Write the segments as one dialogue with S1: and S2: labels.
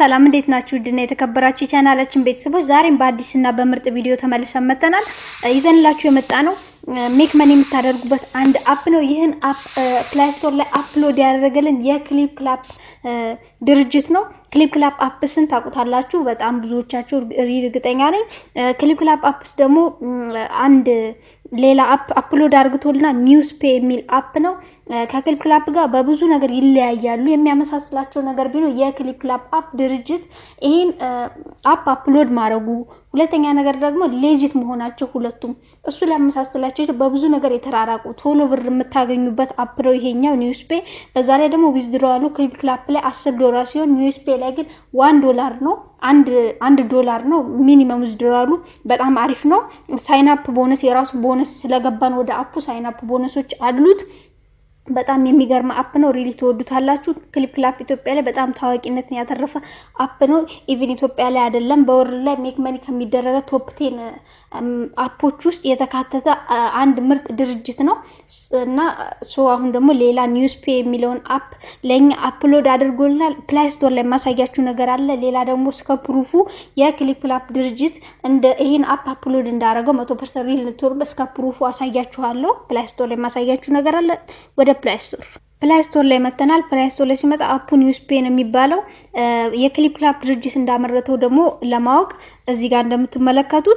S1: ሰላም እንዴት ናችሁ? ውድና የተከበራችሁ የቻናላችን ቤተሰቦች ዛሬም በአዲስ እና በምርጥ ቪዲዮ ተመልሰን መጥተናል። ይዘንላችሁ የመጣ ነው ሜክ መኒ የምታደርጉበት አንድ አፕ ነው። ይህን አፕ ፕላይ ስቶር ላይ አፕሎድ ያደረገልን የክሊፕ ክላፕ ድርጅት ነው። ክሊፕ ክላፕ አፕስን ታውቁታላችሁ በጣም ብዙዎቻችሁ እርግጠኛ ነኝ። ክሊፕ ክላፕ አፕስ ደግሞ አንድ ሌላ አፕ አፕሎድ አድርግቶልና ኒውስ ፔ የሚል አፕ ነው። ከክሊፕ ክላፕ ጋር በብዙ ነገር ይለያያሉ። የሚያመሳስላቸው ነገር ቢኖር የክሊፕ ክላፕ አፕ ድርጅት ይህን አፕ አፕሎድ ማድረጉ፣ ሁለተኛ ነገር ደግሞ ሌጂት መሆናቸው ሁለቱም እሱ ሊያመሳስላቸው በብዙ ነገር የተራራቁ ቶሎ ብር የምታገኙበት አፕ ነው ይሄኛው ኒውስ ፔ። በዛ ላይ ደግሞ ዊዝድሮ ያሉ ክሊፕ ክላፕ ላይ አስር ዶላር ሲሆን ኒውስ ፔ ላይ ግን ዋን ዶላር ነው አንድ አንድ ዶላር ነው ሚኒመም ዊዝድሮዋሉ። በጣም አሪፍ ነው። ሳይናፕ ቦነስ የራሱ ቦነስ ስለገባን ወደ አፑ ሳይናፕ ቦነሶች አሉት። በጣም የሚገርም አፕ ነው። ሪሊ ትወዱታላችሁ። ክሊፕ ክላፕ ኢትዮጵያ ላይ በጣም ታዋቂነትን ያተረፈ አፕ ነው። ኢቭን ኢትዮጵያ ላይ አይደለም በወርልድ ላይ ሜክ መኒ ከሚደረገ ቶፕ ቴን አፖች ውስጥ የተካተተ አንድ ምርጥ ድርጅት ነው እና ሶ አሁን ደግሞ ሌላ ኒውስ ፔ የሚለውን አፕ ለእኛ አፕሎድ አድርጎልናል። ፕላይ ስቶር ላይ የማሳያችሁ ነገር አለ። ሌላ ደግሞ እስከ ፕሩፉ የክሊፕ ክላፕ ድርጅት እንደ ይህን አፕ አፕሎድ እንዳደረገው መቶ ፐርሰንት ሪል ልትወርበ እስከ ፕሩፉ አሳያችኋለሁ። ፕላይ ስቶር ላይ የማሳያችሁ ነገር አለ። ወደ ፕላይ ስቶር ፕላይ ስቶር ላይ መተናል። ፕላይ ስቶር ላይ ሲመጣ አፑ ኒውስ ፔ ነው የሚባለው። የክሊፕ ክላፕ ድርጅት እንዳመረተው ደግሞ ለማወቅ እዚህ ጋር እንደምትመለከቱት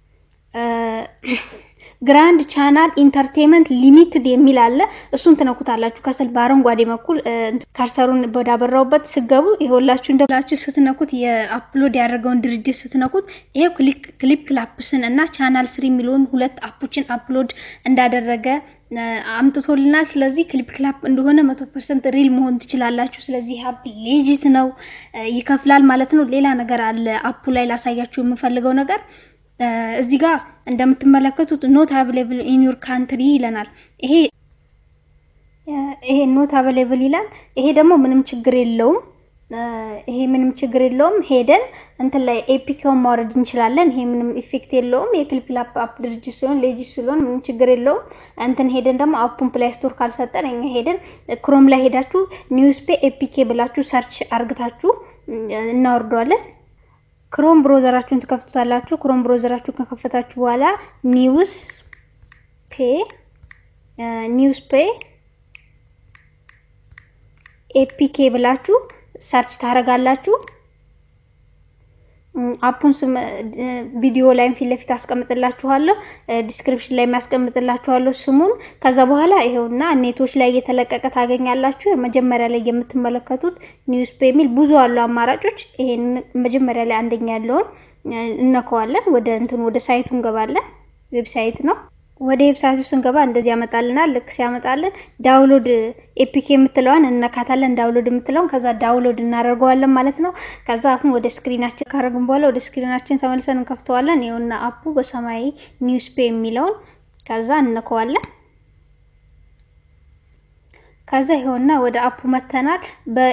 S1: ግራንድ ቻናል ኢንተርቴንመንት ሊሚትድ የሚል አለ። እሱን ትነኩታላችሁ። ከስል በአረንጓዴ በኩል ከርሰሩን ወዳበራውበት ስገቡ ይኸውላችሁ እንደላችሁ ስትነኩት የአፕሎድ ያደረገውን ድርጅት ስትነኩት ይሄው ክሊፕ ክላፕስን እና ቻናል ስሪ የሚለውን ሁለት አፖችን አፕሎድ እንዳደረገ አምጥቶልናል። ስለዚህ ክሊፕ ክላፕ እንደሆነ መቶ ፐርሰንት ሪል መሆን ትችላላችሁ። ስለዚህ አፕ ሌጂት ነው፣ ይከፍላል ማለት ነው። ሌላ ነገር አለ አፑ ላይ ላሳያችሁ የምፈልገው ነገር እዚህ ጋር እንደምትመለከቱት ኖት አቬሌብል ኢን ዩር ካንትሪ ይለናል። ይሄ ይሄ ኖት አቬሌብል ይላል። ይሄ ደግሞ ምንም ችግር የለውም። ይሄ ምንም ችግር የለውም። ሄደን እንትን ላይ ኤፒኬውን ማውረድ እንችላለን። ይሄ ምንም ኢፌክት የለውም። የክሊፕ ክላፕ አፕ ድርጅት ሲሆን ሌጂት ስለሆን ምንም ችግር የለውም። እንትን ሄደን ደግሞ አፑን ፕላይ ስቶር ካልሰጠን እኛ ሄደን ክሮም ላይ ሄዳችሁ ኒውስ ፔ ኤፒኬ ብላችሁ ሰርች አርግታችሁ እናወርደዋለን። ክሮም ብሮዘራችሁን ትከፍቱታላችሁ። ክሮም ብሮዘራችሁን ከከፈታችሁ በኋላ ኒውስ ፔ ኒውስ ፔ ኤፒኬ ብላችሁ ሰርች ታደርጋላችሁ። አፑን ስም ቪዲዮ ላይም ፊት ለፊት አስቀምጥላችኋለሁ፣ ዲስክሪፕሽን ላይ የሚያስቀምጥላችኋለሁ ስሙን። ከዛ በኋላ ይሄውና ኔቶች ላይ እየተለቀቀ ታገኛላችሁ። መጀመሪያ ላይ የምትመለከቱት ኒውስ ፔ የሚል ብዙ አሉ አማራጮች። ይሄን መጀመሪያ ላይ አንደኛ ያለውን እነከዋለን። ወደ እንትኑ ወደ ሳይቱ እንገባለን። ዌብሳይት ነው። ወደ ዌብሳይቱ ስንገባ እንደዚህ ያመጣልናል። ልክ ሲያመጣልን ዳውንሎድ ኤፒኬ የምትለዋን እነካታለን። ዳውንሎድ የምትለውን ከዛ ዳውንሎድ እናደርገዋለን ማለት ነው። ከዛ አሁን ወደ ስክሪናችን ካደረግን በኋላ ወደ ስክሪናችን ተመልሰን እንከፍተዋለን። ይኸውና አፑ በሰማያዊ ኒውስ ፔ የሚለውን ከዛ እነከዋለን። ከዛ ይኸውና ወደ አፑ መተናል።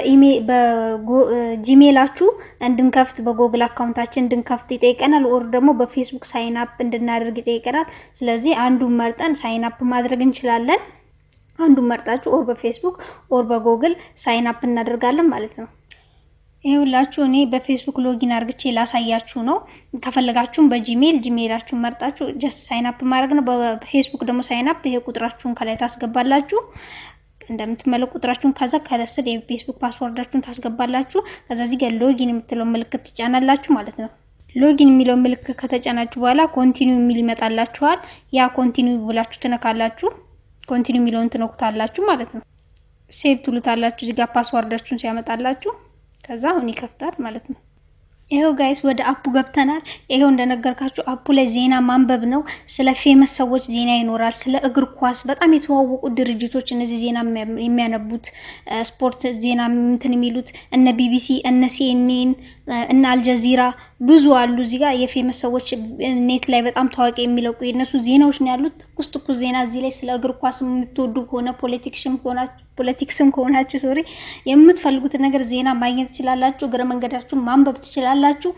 S1: በጂሜላችሁ እንድንከፍት በጎግል አካውንታችን እንድንከፍት ይጠይቀናል። ኦር ደግሞ በፌስቡክ ሳይን አፕ እንድናደርግ ይጠይቀናል። ስለዚህ አንዱን መርጠን ሳይን አፕ ማድረግ እንችላለን። አንዱን መርጣችሁ ኦር በፌስቡክ ኦር በጎግል ሳይን አፕ እናደርጋለን ማለት ነው። ይኸውላችሁ እኔ በፌስቡክ ሎጊን አርግቼ ላሳያችሁ ነው። ከፈለጋችሁም በጂሜል ጂሜላችሁን መርጣችሁ ጀስት ሳይን አፕ ማድረግ ነው። በፌስቡክ ደግሞ ሳይን አፕ ይሄ ቁጥራችሁን ከላይ ታስገባላችሁ እንደምትመለቁ ቁጥራችሁን ከዛ ከስር የፌስቡክ ፓስወርዳችሁን ታስገባላችሁ። ከዛ እዚህ ጋር ሎጊን የምትለው ምልክት ትጫናላችሁ ማለት ነው። ሎጊን የሚለው ምልክት ከተጫናችሁ በኋላ ኮንቲኒው የሚል ይመጣላችኋል። ያ ኮንቲኒው ብላችሁ ትነካላችሁ። ኮንቲኒው የሚለውን ትነኩታላችሁ ማለት ነው። ሴቭ ትሉታላችሁ። እዚህ ጋር ፓስወርዳችሁን ሲያመጣላችሁ ከዛ አሁን ይከፍታል ማለት ነው። ይሄው ጋይስ ወደ አፑ ገብተናል። ይሄው እንደነገርካችሁ አፑ ላይ ዜና ማንበብ ነው። ስለ ፌመስ ሰዎች ዜና ይኖራል። ስለ እግር ኳስ በጣም የተዋወቁ ድርጅቶች እነዚህ ዜና የሚያነቡት ስፖርት ዜና እንትን የሚሉት እነ ቢቢሲ፣ እነ ሲኤንኤን እና አልጀዚራ ብዙ አሉ። እዚህ ጋር የፌመስ ሰዎች ኔት ላይ በጣም ታዋቂ የሚለቁ የነሱ ዜናዎች ነው ያሉት። ትኩስ ትኩስ ዜና እዚህ ላይ ስለ እግር ኳስ የምትወዱ ከሆነ ፖለቲክስም ከሆናችሁ ፖለቲክስም ከሆናችሁ ሶሪ የምትፈልጉትን ነገር ዜና ማግኘት ትችላላችሁ። እግረ መንገዳችሁን ማንበብ ትችላላችሁ።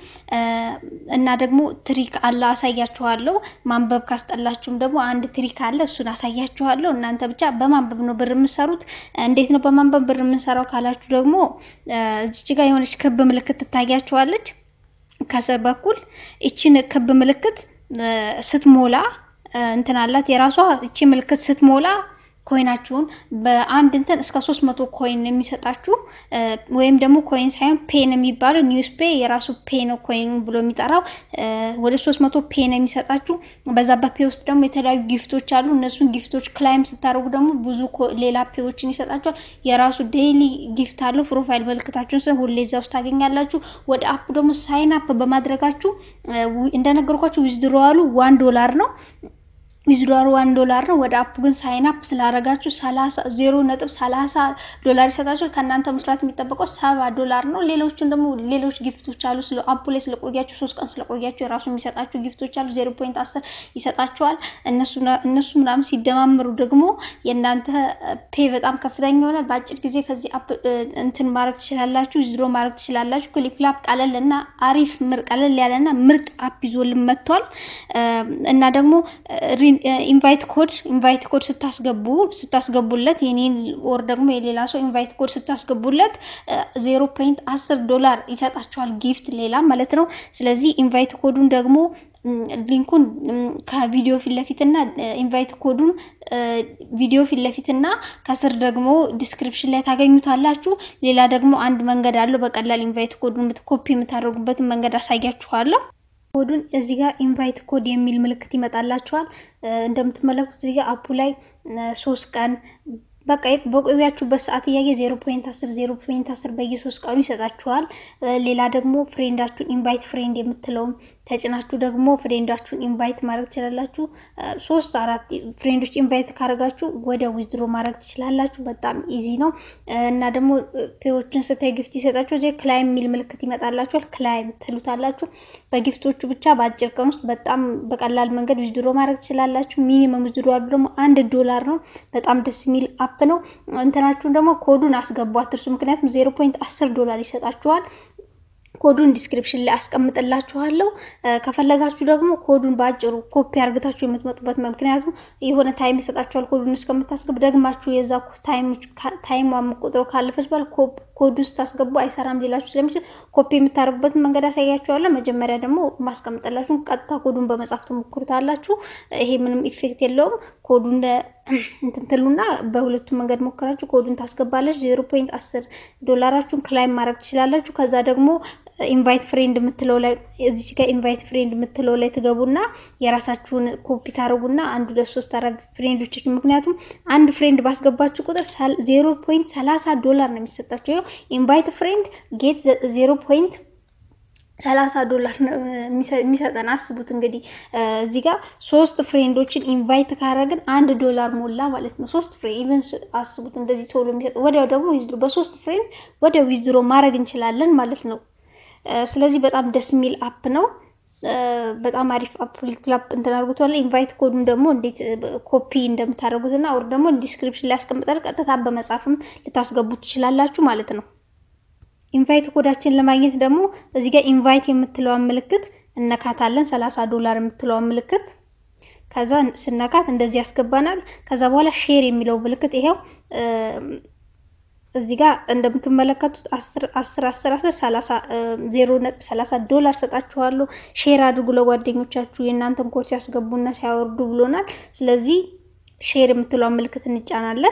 S1: እና ደግሞ ትሪክ አለ አሳያችኋለሁ። ማንበብ ካስጠላችሁም ደግሞ አንድ ትሪክ አለ እሱን አሳያችኋለሁ። እናንተ ብቻ በማንበብ ነው ብር የምሰሩት። እንዴት ነው በማንበብ ብር የምንሰራው ካላችሁ ደግሞ እዚች ጋር የሆነች ክብ ምልክት ትታያችኋለች ከስር በኩል ይችን ክብ ምልክት ስትሞላ እንትን አላት የራሷ ይቺ ምልክት ስትሞላ ኮይናችሁን በአንድ እንትን እስከ ሶስት መቶ ኮይን የሚሰጣችሁ ወይም ደግሞ ኮይን ሳይሆን ፔን የሚባለው ኒውስ ፔ የራሱ ፔ ነው ኮይን ብሎ የሚጠራው ወደ ሶስት መቶ ፔ ነው የሚሰጣችሁ። በዛ በፔ ውስጥ ደግሞ የተለያዩ ጊፍቶች አሉ። እነሱን ጊፍቶች ክላይም ስታደርጉ ደግሞ ብዙ ሌላ ፔዎችን ይሰጣችኋል። የራሱ ዴይሊ ጊፍት አለው። ፕሮፋይል ምልክታችሁን ስለ ሁሌ እዛ ውስጥ ታገኛላችሁ። ወደ አፕ ደግሞ ሳይን አፕ በማድረጋችሁ እንደነገርኳችሁ ዊዝድሮዋሉ ዋን ዶላር ነው ዊዝድሮዋል ዋን ዶላር ነው። ወደ አፑ ግን ሳይን አፕ ስላረጋችሁ ዜሮ ነጥብ ሰላሳ ዶላር ይሰጣችኋል። ከእናንተ መስራት የሚጠበቀው ሰባ ዶላር ነው። ሌሎቹን ደግሞ ሌሎች ጊፍቶች አሉ። ስለ አፑ ላይ ስለቆያችሁ ሶስት ቀን ስለቆያችሁ የራሱ የሚሰጣችሁ ጊፍቶች አሉ። ዜሮ ፖይንት አስር ይሰጣችኋል። እነሱ ምናምን ሲደማምሩ ደግሞ የእናንተ ፔ በጣም ከፍተኛ ይሆናል። በአጭር ጊዜ ከዚህ አፕ እንትን ማድረግ ትችላላችሁ። ዊዝድሮ ማድረግ ትችላላችሁ። ክሊፕላፕ ቀለል እና አሪፍ ምር ቀለል ያለና ምርጥ አፕ ይዞልን መጥቷል እና ደግሞ ኢንቫይት ኮድ ኢንቫይት ኮድ ስታስገቡ ስታስገቡለት የኔን ወር ደግሞ የሌላ ሰው ኢንቫይት ኮድ ስታስገቡለት ዜሮ ፖይንት አስር ዶላር ይሰጣቸዋል ጊፍት ሌላ ማለት ነው። ስለዚህ ኢንቫይት ኮዱን ደግሞ ሊንኩን ከቪዲዮ ፊት ለፊት እና ኢንቫይት ኮዱን ቪዲዮ ፊት ለፊት እና ከስር ደግሞ ዲስክሪፕሽን ላይ ታገኙታላችሁ። ሌላ ደግሞ አንድ መንገድ አለው። በቀላል ኢንቫይት ኮዱን ኮፒ የምታደርጉበትን መንገድ አሳያችኋለሁ። ኮዱን እዚህ ጋር ኢንቫይት ኮድ የሚል ምልክት ይመጣላችኋል። እንደምትመለከቱት እዚህ ጋር አፑ ላይ ሶስት ቀን በቃ በቆያችሁበት ሰዓት እያየ ዜሮ ፖይንት አስር ዜሮ ፖይንት አስር በየሶስት ቀኑ ይሰጣችኋል። ሌላ ደግሞ ፍሬንዳችሁን ኢንቫይት ፍሬንድ የምትለውን ተጭናችሁ ደግሞ ፍሬንዳችሁን ኢንቫይት ማድረግ ትችላላችሁ። ሶስት አራት ፍሬንዶች ኢንቫይት ካደረጋችሁ ወደ ዊዝድሮ ማድረግ ትችላላችሁ። በጣም ኢዚ ነው እና ደግሞ ፔዎችን ስታይ ጊፍት ይሰጣችሁ። እዚህ ክላይም የሚል ምልክት ይመጣላችኋል። ክላይም ትሉታላችሁ። በጊፍቶቹ ብቻ በአጭር ቀን ውስጥ በጣም በቀላል መንገድ ዊዝድሮ ማድረግ ትችላላችሁ። ሚኒመም ዊዝድሮ አሉ ደግሞ አንድ ዶላር ነው። በጣም ደስ የሚል አፕ ነው። እንትናችሁን ደግሞ ኮዱን አስገቡ አትርሱ። ምክንያቱም ዜሮ ፖይንት አስር ዶላር ይሰጣችኋል። ኮዱን ዲስክሪፕሽን ላይ አስቀምጥላችኋለሁ። ከፈለጋችሁ ደግሞ ኮዱን በአጭሩ ኮፒ አርግታችሁ የምትመጡበት ምክንያቱም የሆነ ታይም ይሰጣችኋል። ኮዱን እስከምታስገቡ ደግማችሁ የዛ ታይም ቁጥሩ ካለፈች በኋላ ኮዱ ስታስገቡ አይሰራም ሊላችሁ ስለሚችል ኮፒ የምታደርጉበትን መንገድ አሳያችኋለሁ። መጀመሪያ ደግሞ ማስቀምጥላችሁ ቀጥታ ኮዱን በመጻፍ ትሞክሩታላችሁ። ይሄ ምንም ኢፌክት የለውም። ኮዱን እንትን ትሉና በሁለቱም መንገድ ሞክራችሁ ኮዱን ታስገባለች። ዜሮ ፖይንት አስር ዶላራችሁን ክላይም ማድረግ ትችላላችሁ። ከዛ ደግሞ ኢንቫይት ፍሬንድ የምትለው ላይ እዚች ጋር ኢንቫይት ፍሬንድ የምትለው ላይ ትገቡና የራሳችሁን ኮፒ ታደርጉና አንድ ሁለት ሶስት አራት ፍሬንዶቻችሁ ምክንያቱም አንድ ፍሬንድ ባስገባችሁ ቁጥር ዜሮ ፖይንት ሰላሳ ዶላር ነው የሚሰጣቸው። ይኸው ኢንቫይት ፍሬንድ ጌት ዜሮ ፖይንት ሰላሳ ዶላር የሚሰጠን አስቡት እንግዲህ እዚህ ጋር ሶስት ፍሬንዶችን ኢንቫይት ካረግን አንድ ዶላር ሞላ ማለት ነው። ሶስት ፍሬንድ ኢቨን አስቡት እንደዚህ ቶሎ የሚሰጥ ወዲያው ደግሞ ዊዝድሮ በሶስት ፍሬንድ ወዲያው ዊዝድሮ ማድረግ እንችላለን ማለት ነው። ስለዚህ በጣም ደስ የሚል አፕ ነው። በጣም አሪፍ አፕ ክላፕ እንትን አድርጉታል። ኢንቫይት ኮዱን ደግሞ እንዴት ኮፒ እንደምታደርጉትና አውር ደግሞ ዲስክሪፕሽን ላይ ያስቀምጣል። ቀጥታ በመጻፍም ልታስገቡ ትችላላችሁ ማለት ነው። ኢንቫይት ኮዳችን ለማግኘት ደግሞ እዚህ ጋር ኢንቫይት የምትለዋን ምልክት እነካታለን። ሰላሳ ዶላር የምትለዋን ምልክት ከዛ ስነካት እንደዚህ ያስገባናል። ከዛ በኋላ ሼር የሚለው ምልክት ይሄው እዚህ ጋር እንደምትመለከቱት አስር አስር አስር አስር ሰላሳ ዜሮ ነጥብ ሰላሳ ዶላር ሰጣችኋለሁ። ሼር አድርጉ ለጓደኞቻችሁ የእናንተን ኮድ ሲያስገቡና ሲያወርዱ ብሎናል። ስለዚህ ሼር የምትለዋን ምልክት እንጫናለን።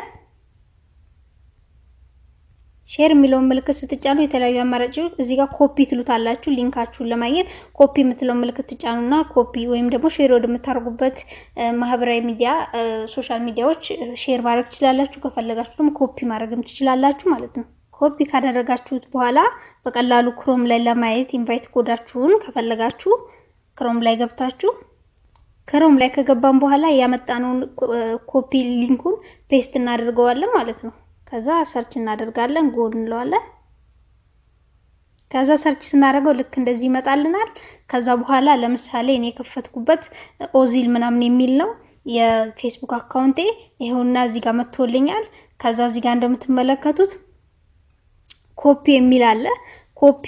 S1: ሼር የሚለውን ምልክት ስትጫኑ የተለያዩ አማራጮች እዚህ ጋር ኮፒ ትሉታላችሁ። ሊንካችሁን ለማግኘት ኮፒ የምትለውን ምልክት ትጫኑና ኮፒ ወይም ደግሞ ሼር ወደምታደርጉበት ማህበራዊ ሚዲያ ሶሻል ሚዲያዎች ሼር ማድረግ ትችላላችሁ። ከፈለጋችሁ ደግሞ ኮፒ ማድረግም ትችላላችሁ ማለት ነው። ኮፒ ካደረጋችሁት በኋላ በቀላሉ ክሮም ላይ ለማየት ኢንቫይት ኮዳችሁን ከፈለጋችሁ ክሮም ላይ ገብታችሁ ክሮም ላይ ከገባን በኋላ ያመጣነውን ኮፒ ሊንኩን ፔስት እናደርገዋለን ማለት ነው። ከዛ ሰርች እናደርጋለን ጎል እንለዋለን። ከዛ ሰርች ስናደርገው ልክ እንደዚህ ይመጣልናል። ከዛ በኋላ ለምሳሌ እኔ የከፈትኩበት ኦዚል ምናምን የሚል ነው የፌስቡክ አካውንቴ ይኸውና እዚህ ጋር መጥቶልኛል። ከዛ እዚህ ጋር እንደምትመለከቱት ኮፒ የሚል አለ። ኮፒ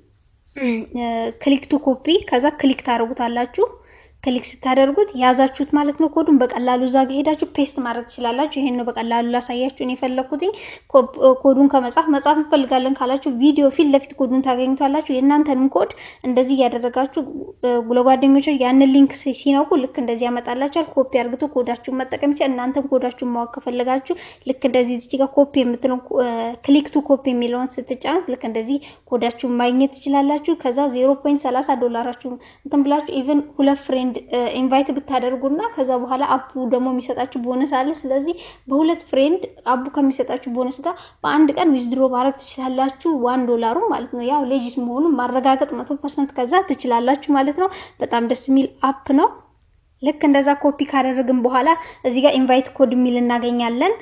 S1: ክሊክ ቱ ኮፒ ከዛ ክሊክ ታደርጉታላችሁ። ክሊክ ስታደርጉት ያዛችሁት ማለት ነው። ኮዱን በቀላሉ እዛ ጋር ሄዳችሁ ፔስት ማድረግ ትችላላችሁ። ይሄን ነው በቀላሉ ላሳያችሁ ነው የፈለኩትኝ። ኮዱን ከመጻፍ መጻፍ እንፈልጋለን ካላችሁ ቪዲዮ ፊት ለፊት ኮዱን ታገኙታላችሁ። የእናንተንም ኮድ እንደዚህ እያደረጋችሁ ለጓደኞች ያንን ሊንክ ሲነኩ ልክ እንደዚህ ያመጣላችኋል። ኮፒ አርግቶ ኮዳችሁን መጠቀም ይችላል። እናንተም ኮዳችሁን ማወቅ ከፈለጋችሁ ልክ እንደዚህ እዚህ ጋር ኮፒ የምትለው ክሊክ ቱ ኮፒ የሚለውን ስትጫኑት ልክ እንደዚህ ኮዳችሁን ማግኘት ትችላላችሁ። ከዛ ዜሮ ፖይንት ሰላሳ ዶላራችሁን እንትን ብላችሁ ኢቨን ሁለት ፍሬንድ ኢንቫይት ብታደርጉና ከዛ በኋላ አፑ ደግሞ የሚሰጣችሁ ቦነስ አለ። ስለዚህ በሁለት ፍሬንድ አፑ ከሚሰጣችሁ ቦነስ ጋር በአንድ ቀን ዊዝድሮ ማድረግ ትችላላችሁ። ዋን ዶላሩ ማለት ነው። ያው ሌጂት መሆኑን ማረጋገጥ መቶ ፐርሰንት ከዛ ትችላላችሁ ማለት ነው። በጣም ደስ የሚል አፕ ነው። ልክ እንደዛ ኮፒ ካደረግን በኋላ እዚህ ጋር ኢንቫይት ኮድ የሚል እናገኛለን።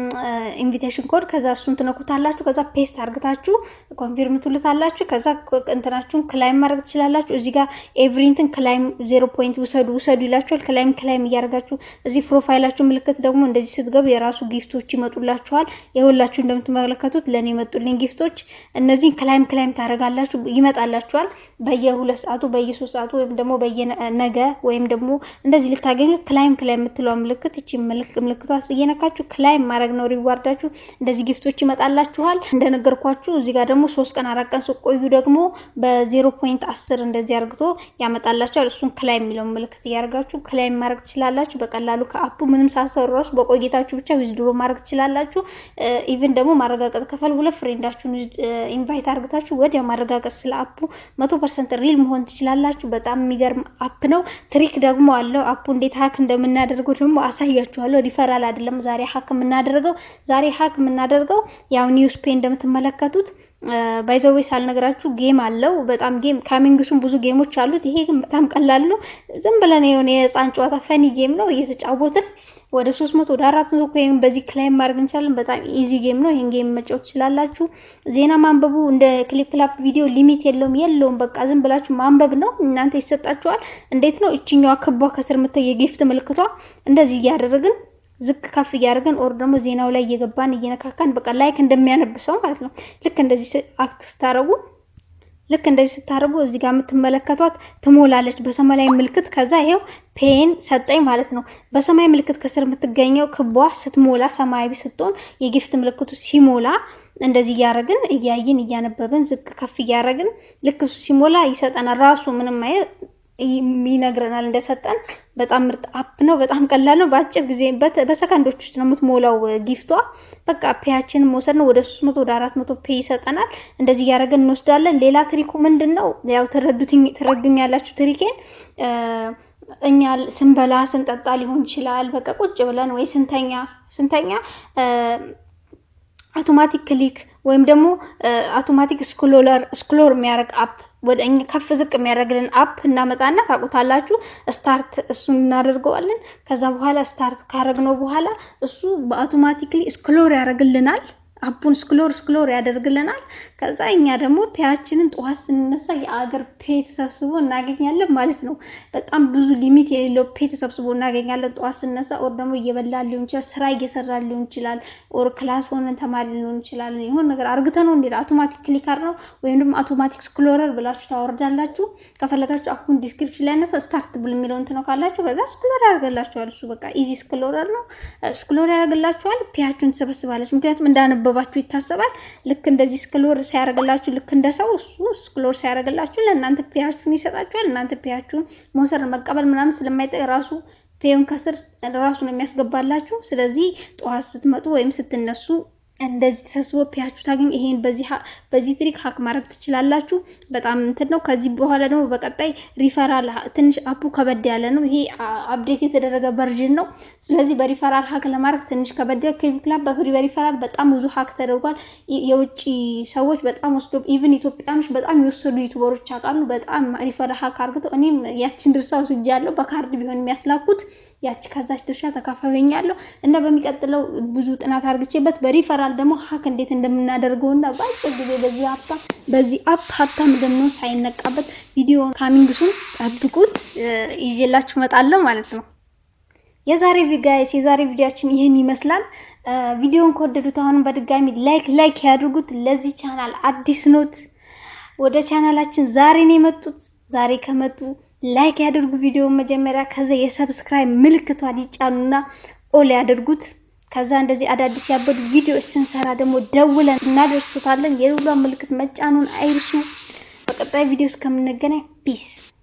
S1: ኢንቪቴሽን ኮድ ከዛ እሱን ትነኩታላችሁ። ከዛ ፔስት አርግታችሁ ኮንፊርም ትሉታላችሁ። ከዛ እንትናችሁን ክላይም ማድረግ ትችላላችሁ። እዚህ ጋር ኤቭሪንትን ክላይም ዜሮ ፖይንት ውሰዱ ውሰዱ ይላችኋል። ክላይም ክላይም እያደርጋችሁ እዚህ ፕሮፋይላችሁ ምልክት ደግሞ እንደዚህ ስትገቡ የራሱ ጊፍቶች ይመጡላችኋል። የሁላችሁ እንደምትመለከቱት ለእኔ የመጡልኝ ጊፍቶች እነዚህን ክላይም ክላይም ታደርጋላችሁ፣ ይመጣላችኋል። በየሁለት ሰዓቱ በየሶስት ሰዓቱ ወይም ደግሞ በየነገ ወይም ደግሞ እንደዚህ ልታገኙ ክላይም ክላይም የምትለው ምልክት እቺ ምልክቷ እየነካችሁ ክላይም ማድረግ ነው ሪዋርዳችሁ። እንደዚህ ጊፍቶች ይመጣላችኋል። እንደነገርኳችሁ እዚህ ጋር ደግሞ ሶስት ቀን አራት ቀን ስቆዩ ደግሞ በዜሮ ፖይንት አስር እንደዚህ አርግቶ ያመጣላችኋል። እሱን ክላይም የሚለውን ምልክት እያደርጋችሁ ክላይም ማድረግ ትችላላችሁ። በቀላሉ ከአፑ ምንም ሳሰሩ ራሱ በቆይታችሁ ብቻ ዊዝድሮ ማድረግ ትችላላችሁ። ኢቭን ደግሞ ማረጋገጥ ከፈል ሁለት ፍሬንዳችሁን ኢንቫይት አርግታችሁ ወዲያ ማረጋገጥ ስለ አፑ መቶ ፐርሰንት ሪል መሆን ትችላላችሁ። በጣም የሚገርም አፕ ነው። ትሪክ ደግሞ አለው አፑ እንዴት ሀክ እንደምናደርገው ደግሞ አሳያችኋለሁ። ሪፈራል አይደለም ዛሬ ሀክ የምናደርገው። ዛሬ ሀክ የምናደርገው ያው ኒውስ ፔ እንደምትመለከቱት ባይዘዌ ሳልነግራችሁ ጌም አለው። በጣም ጌም ካሚንግሱም ብዙ ጌሞች አሉት። ይሄ ግን በጣም ቀላል ነው። ዝም ብለን የሆነ የህፃን ጨዋታ ፈኒ ጌም ነው እየተጫወትን ወደ ሶስት መቶ ወደ አራት መቶ ወይም በዚህ ክላይም ማድረግ እንችላለን። በጣም ኢዚ ጌም ነው። ይህን ጌም መጫወት ትችላላችሁ። ዜና ማንበቡ እንደ ክሊፕ ክላፕ ቪዲዮ ሊሚት የለውም የለውም። በቃ ዝም ብላችሁ ማንበብ ነው። እናንተ ይሰጣችኋል። እንዴት ነው እችኛዋ ክቧ ከስር ምታ የጊፍት ምልክቷ እንደዚህ እያደረግን ዝቅ ከፍ እያደረግን ኦር ደግሞ ዜናው ላይ እየገባን እየነካካን በቃ ላይክ እንደሚያነብሰው ማለት ነው። ልክ እንደዚህ አክት ስታረጉ ልክ እንደዚህ ስታደርጉ እዚህ ጋር የምትመለከቷት ትሞላለች በሰማያዊ ምልክት። ከዛ ይሄው ፔን ሰጠኝ ማለት ነው። በሰማያዊ ምልክት ከስር የምትገኘው ክቧ ስትሞላ ሰማያዊ ስትሆን የጊፍት ምልክቱ ሲሞላ እንደዚህ እያደረግን እያየን እያነበብን ዝቅ ከፍ እያደረግን ልክ እሱ ሲሞላ ይሰጠናል። ራሱ ምንም አይነት ይነግረናል እንደሰጠን። በጣም ምርጥ አፕ ነው። በጣም ቀላል ነው። በአጭር ጊዜ በሰከንዶች ውስጥ ነው የምትሞላው ጊፍቷ። በቃ ፔያችንን መውሰድ ነው። ወደ ሶስት መቶ ወደ አራት መቶ ፔ ይሰጠናል። እንደዚህ እያደረግን እንወስዳለን። ሌላ ትሪኩ ምንድን ነው? ያው ትረዱኝ ያላችሁ ትሪኬን እኛ ስንበላ ስንጠጣ ሊሆን ይችላል። በቃ ቁጭ ብለን ወይ ስንተኛ ስንተኛ አውቶማቲክ ክሊክ ወይም ደግሞ አውቶማቲክ ስክሎለር ስክሎር የሚያደርግ አፕ ወደ እኛ ከፍ ዝቅ የሚያደርግልን አፕ እናመጣና ታውቁታላችሁ። ስታርት እሱን እናደርገዋለን። ከዛ በኋላ ስታርት ካደረግነው በኋላ እሱ በአውቶማቲክሊ ስክሎር ያደርግልናል። አፑን ስክሎር ስክሎር ያደርግልናል። ከዛ እኛ ደግሞ ፔያችንን ጠዋት ስንነሳ የአገር ፔ ተሰብስቦ እናገኛለን ማለት ነው። በጣም ብዙ ሊሚት የሌለው ፔ ተሰብስቦ እናገኛለን ጠዋት ስንነሳ። ኦር ደግሞ እየበላ ሊሆን ይችላል፣ ስራ እየሰራ ሊሆን ይችላል፣ ኦር ክላስ ሆነን ተማሪ ሊሆን ይችላል። የሆነ ነገር አርግተ ነው እንዲ አውቶማቲክ ክሊከር ነው ወይም ደግሞ አውቶማቲክ ስክሎረር ብላችሁ ታወርዳላችሁ። ከፈለጋችሁ አፑን ዲስክሪፕሽን ላይ ነሳ ስታርት ብል የሚለው እንትን ነው ካላችሁ ከዛ ስክሎር ያደርግላችኋል። እሱ በቃ ኢዚ ስክሎረር ነው። ስክሎር ያደርግላችኋል። ፔያችሁን ትሰበስባለች። ምክንያቱም እንዳነበ ባችሁ ይታሰባል። ልክ እንደዚህ ስክሎር ሲያደርግላችሁ ልክ እንደ ሰው እሱ ስክሎር ሲያደርግላችሁ ለእናንተ ፔያችሁን ይሰጣችኋል። እናንተ ፔያችሁን መውሰድ መቀበል ምናምን ስለማይጠቅ ራሱ ፔውን ከስር ራሱ ነው የሚያስገባላችሁ። ስለዚህ ጠዋት ስትመጡ ወይም ስትነሱ እንደዚህ ተሰብስቦ ፒያችሁ ታገኝ። ይሄን በዚህ ትሪክ ሀክ ማድረግ ትችላላችሁ። በጣም እንትን ነው። ከዚህ በኋላ ደግሞ በቀጣይ ሪፈራል ትንሽ አፑ ከበድ ያለ ነው። ይሄ አፕዴት የተደረገ ቨርዥን ነው። ስለዚህ በሪፈራል ሀክ ለማድረግ ትንሽ ከበድ ክሊፕ በፍሪ በሪፈራል በጣም ብዙ ሀክ ተደርጓል። የውጭ ሰዎች በጣም ወስዶ ኢቭን ኢትዮጵያኖች በጣም የወሰዱ ዩቱበሮች ያውቃሉ። በጣም ሪፈራል ሀክ አርግተው እኔም ያችን ድርሳ ወስጃለሁ። በካርድ ቢሆን የሚያስላኩት ያቺ ከዛች ድርሻ ተካፋይኛለሁ እና በሚቀጥለው ብዙ ጥናት አድርግቼበት በሪፈራል ደግሞ ሀክ እንዴት እንደምናደርገው እና በአጭር ጊዜ በዚህ ሀብታም በዚህ አፕ ሀብታም እንደምንሆን ሳይነቃበት ቪዲዮ ካሚንግሱን ጠብቁት፣ ይዤላችሁ እመጣለሁ ማለት ነው። የዛሬ ጋይስ የዛሬ ቪዲዮችን ይህን ይመስላል። ቪዲዮን ከወደዱት አሁንም በድጋሚ ላይክ ላይክ ያድርጉት። ለዚህ ቻናል አዲስ ኖት ወደ ቻናላችን ዛሬ ነው የመጡት። ዛሬ ከመጡ ላይክ ያድርጉ ቪዲዮውን መጀመሪያ፣ ከዛ የሰብስክራይብ ምልክቷን ይጫኑና ኦል ያድርጉት። ከዛ እንደዚህ አዳዲስ ያበዱ ቪዲዮዎች ስንሰራ ደግሞ ደውለን እናደርሱታለን። የደውሏን ምልክት መጫኑን አይርሱ። በቀጣይ ቪዲዮ እስከምንገናኝ ፒስ